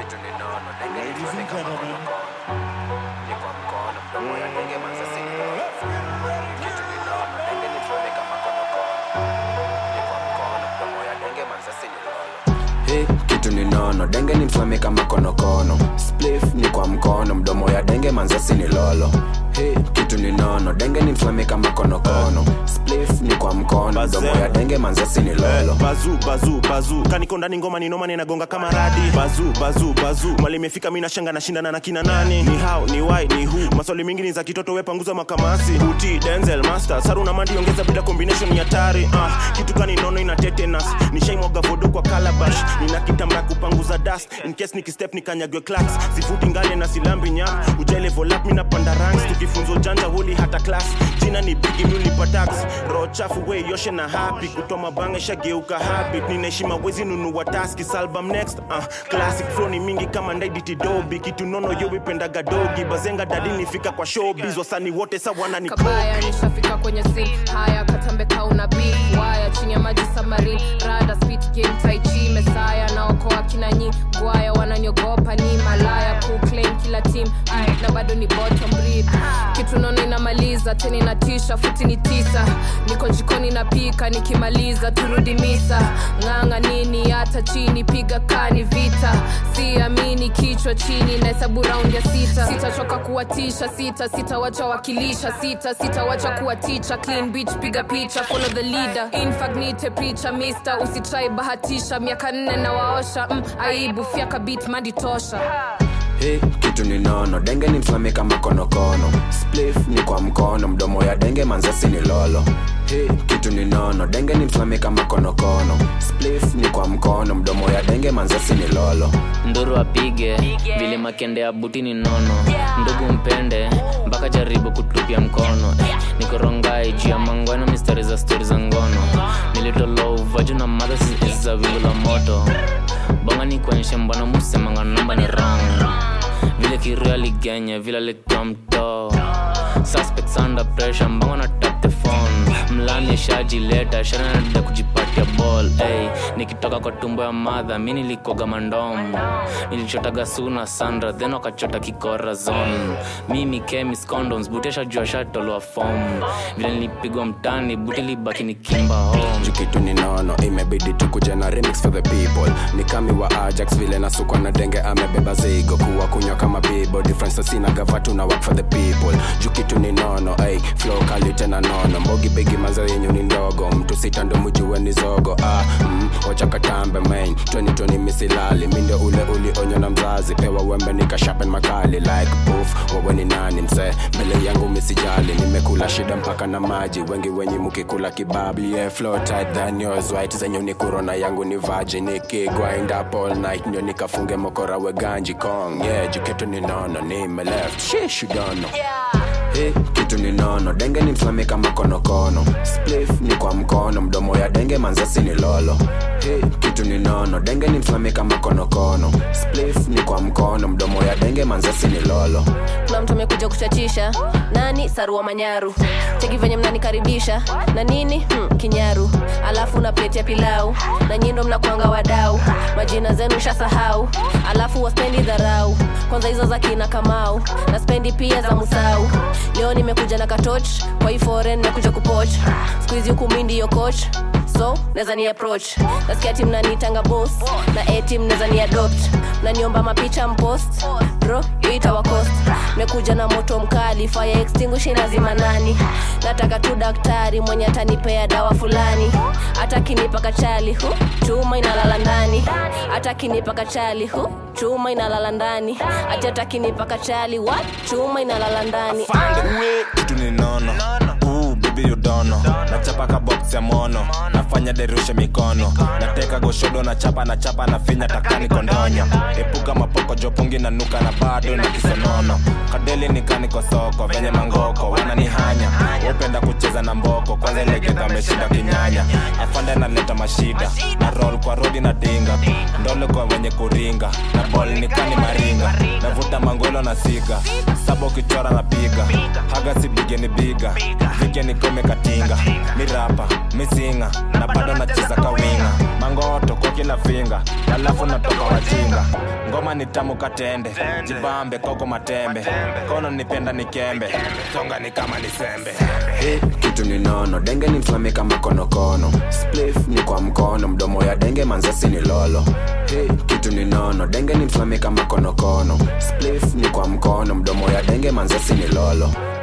Ladies and gentlemen, Hey, kitu ni nono denge ni mflame kama konokono splif ni kwa mkono mdomo ya denge manzasi ni lolo Hey, kitu ni nono denge ni mflame kama konokono splif ni kwa mkono mdomo ya denge manzasi ni lolo bazu bazu bazu kaniko ndani ngoma ni noma ninagonga kama radi bazu bazu bazu mali imefika mi nashanga nashindana na kina nani ni how ni why ni who maswali mingi ni za kitoto we panguza makamasi uti denzel master saru na mandi ongeza bila combination ni hatari ah, kitu kani nono ina tetanus nishaimwaga vodo kwa calabash nina kitambaa kupanguza dust in case nikistep nikanyagwe clacks sifuti ngale na silambi nyap ujele volap mi napanda ranks tukifunza ujanja huli hata class jina ni bigi mi ulipa tax roho chafu we yoshe na happy kutoa mabanga shageuka habit ninaheshima wezi nunua taski salbum next uh, classic flow ni mingi kama ndaiditidobi kitu nono yo wipendaga dogi bazenga dadi nifika kwa showbiz wasani wote sawana ni kabaya nishafika kwenye sin haya katambe kauna beef waya chini ya maji samarin rada speed game tai chi mesaya naokoa kina nyi gwaya wananiogopa ni malaya kuclaim kila team Ay, na bado ni bottom breed kitu nono inamaliza tena inatisha futi ni tisa niko jikoni napika nikimaliza turudi misa ng'anga nini hata chini piga kani vita siamini kichwa chini na hesabu raundi ya sita sitachoka kuwatisha sita sitawacha wakilisha sita sitawacha kuwaticha clean beach piga picha follow the leader infagnite picha mister usitrai bahatisha miaka nne na waosha mm, aibu fyaka bit mandi tosha Hey, kitu ni nono denge ni mflame kama konokono splif ni kwa mkono mdomo ya denge manzasi ni lolo Hey, kitu ni nono denge ni mflame kama konokono splif ni kwa mkono mdomo ya denge manzasi ni lolo nduru apige vile makende ya buti ni nono ndugu mpende mpaka jaribu kutupia mkono eh, nikorongai juu ya mangwano mistari za stori za ngono nilitolo uvaju na madha za wingu la moto bonga ni kuonyesha mbwana musemanga namba ni wrong vile kiru aligenya vile alikuwa mtoo suspects under pressure mbanga na tap the phone mlani shajileta shananada kujipatia ball hey, nikitoka kwa tumbo ya madha mi nilikoga mandom nilichotaga suna sandra then wakachota kikora zone mimi chemis condoms butesha jua shatolwa fom vile nilipigwa mtani buti libaki ni kimba home Juu kitu ni nono imebidi tukuja na remix for the people ni kami wa ajax vile nasukwa na denge amebeba zigo kuwa kunywa kama bibo difference sina gavatu na work for the people juu kitu ni nono ay flow kali tena nono mbogi bigi mazo yenyu ni ndogo mtu sita ndo mjue ni zogo ah mm, wacha katambe main 2020 misilali mi ndio ule ulionywa na mzazi pewa wembe nikashapen makali like poof wewe ni nani msee mbele yangu misijali nimekula shida mpaka na maji wengi wenye mukikula kibabli yeah, flow tight than yours white zenyu ni corona yangu ni virgin nikigwind up all night ndio nikafunge mokora we ganji kong yeah jiketu ni nono nime left shish you don't know Hey, kitu ni nono denge ni mflame kama konokono splif ni kwa mkono mdomo ya denge manzasi ni lolo Hey, kitu ni nono denge ni mflame kama konokono splif ni kwa mkono mdomo ya denge manzasi ni lolo kuna mtu amekuja kuchachisha nani sarua manyaru cheki venye mnanikaribisha na nini hmm, kinyaru alafu na pleti ya pilau na nyindo mnakwanga wadau majina zenu shasahau alafu waspendi dharau kwanza hizo za kina kamau na spendi pia za musau leo nimekuja na katoch kwa hii foreign nimekuja kupoch skuizi huku mi ndiyo coach so naweza ni approach nasikia tim nanitanga bos na etim naweza ni adopt naniomba mapicha mpost bro yo itawakost mekuja na moto mkali fire extinguish lazima nani nataka tu daktari mwenye atanipea dawa fulani hata kinipa kachali hu chuma inalala ndani hata kinipa kachali hu chuma inalala ndani ati hata kinipa kachali what chuma inalala ndani kitu ni nono Ooh, baby you don't know. nachapa ka box ya mono nafanya derushe mikono nateka goshodo na chapa na chapa na finya takani kondonya epuka mapoko jopungi na nuka na bado na kisonono kadeli nikani kwa soko venye mangoko wananihanya upenda kucheza na mboko kwanza ilegeka ameshinda kinyanya afande naleta mashida na roll kwa rodi na dinga ndole kwa wenye kuringa na bol nikani maringa navuta mangolo na siga saba ukichora na piga haga sibige ni biga vike nikome katinga mirapa misinga na bado nacheza kawinga mangoto kwa kila finga alafu natoka wajinga ngoma ni tamu katende jibambe koko matembe kono nipenda nikembe songa ni kama ni sembe Hey, kitu ni nono denge ni mflame kama konokono splif ni kwa mkono mdomo ya denge manzasi ni lolo hey, kitu ni nono denge ni mflame kama konokono splif ni kwa mkono mdomo ya denge manzasi ni lolo